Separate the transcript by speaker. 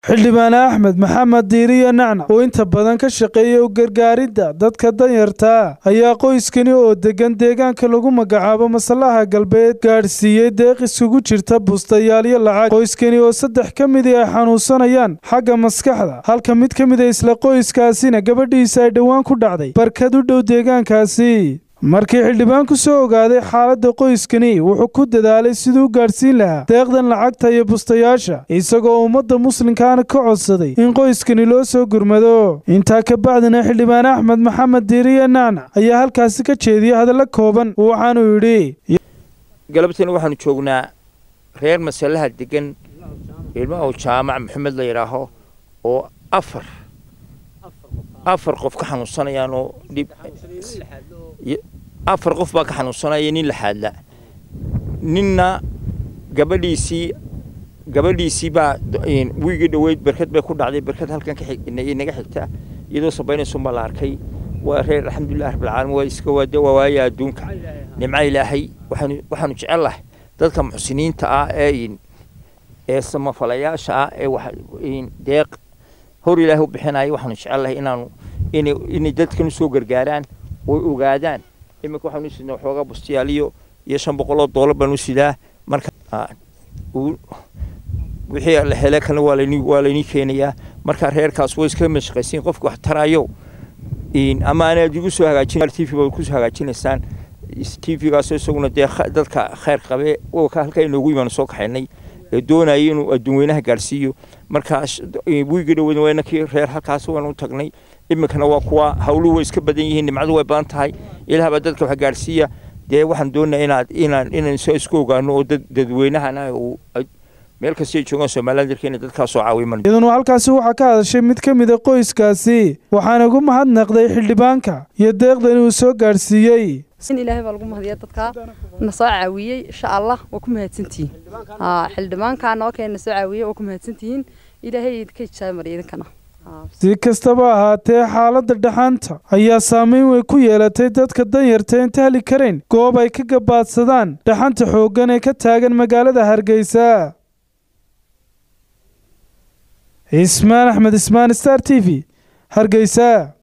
Speaker 1: xildhibaan axmed maxamed diiriyo nacnac oo inta badan ka shaqeeya u gargaaridda dadka danyartaa ayaa qoyskani oo deggan deegaanka lagu magacaabo masallaha galbeed gaadhsiiyey deeq iskugu jirta bustayaal iyo lacag qoyskani oo saddex ka midii ay xanuunsanayaan xagga maskaxda halka mid ka mid a isla qoyskaasina gabadhiisa ay dhowaan ku dhacday barkad u dhow deegaankaasi markii xildhibaanku soo ogaaday xaaladda qoyskani wuxuu ku dadaalay siduu u gaadhsiin lahaa deeqdan lacagta iyo bustayaasha isagoo ummadda muslimkaana ka codsaday in qoyskani loo soo gurmado intaa ka bacdina xildhibaan axmed maxamed diiriye nacnac ayaa halkaasi ka jeediyey hadallo kooban waxaanuu yidhi
Speaker 2: galabtana waxaanu joognaa reer masalaha degan ilmo oo jaamac maxamed la yidhaaho oo afar afar qof ka xanuunsanayaan oo dhib afar qof baa ka xanuunsanaya nin laxaadla ninna gabadhiisii gabadhiisii baa wiigii dhoweyd berkad bay ku dhacday berkad halkan inaga xigta iyadoo sabaynaysun baa la arkay waa reer alxamdulilah rabbilcaalamiin waa iska waade waa waaya adduunka nimca ilaahay waxaanu waxaanu jecel lahay dadka muxsiniinta ah ee ee samafalayaasha ah ee deeq hor ilaahay u bixinaya waxaanu jecel lahay inaanu inay inay dadkan usoo gargaaraan oy ogaadaan iminka waxaan u sidnaa waxoogaa bustiyaal iyo iyo shan boqol oo doolar baan u sidaa marka wixii la hele kalena waa layni waa laynii keenayaa marka reerkaas way iska mashaqaysiin qofka wax tarayo ama anaad igu soo hagaajin t v ba kusoo hagaajinaysaan t v-gaasoo isaguna dee dadka khayr qabe halkaa inoogu imaanu soo kaxaynay ee doonaya inuu adduunweynaha gaadhsiiyo markaas wiigi dhoweyn waynakii reer halkaas waan u tagnay iminkana waa kuwa hawluhu way iska badan yihiin nimcadu way badan tahay ilaahbaa dadka wax gaadhsiiya dee waxaan doonaa inaad inaan inaan soo isku ogaano oo dad dadweynahana uu meel kastay joogaan somaliland dalkeena dadkaasoo caawiman
Speaker 1: iyaduna halkaasi waxaa ka hadashay mid ka mid a qoyskaasi waxaana ugu mahadnaqday xildhibaanka iyo deeqdan uu soo gaadhsiiyey
Speaker 3: in ilaahay baa lagu mahadiya dadka na soo caawiyey insha allah waa ku mahadsantihiin xildhibaankaa noo keen na soo caawiyey waa ku mahadsantihiin ilaahay idinka ijaaba mariya idinkana
Speaker 1: si kastaba ahaatee xaaladda dhaxaanta ayaa saameyn weyn ku yeelatay dadka danyarta inta heli karayn goob ay ka gabaadsadaan dhaxanta xooggan ee ka taagan magaalada hargeysa ismaan axmed ismaan star t v hargeysa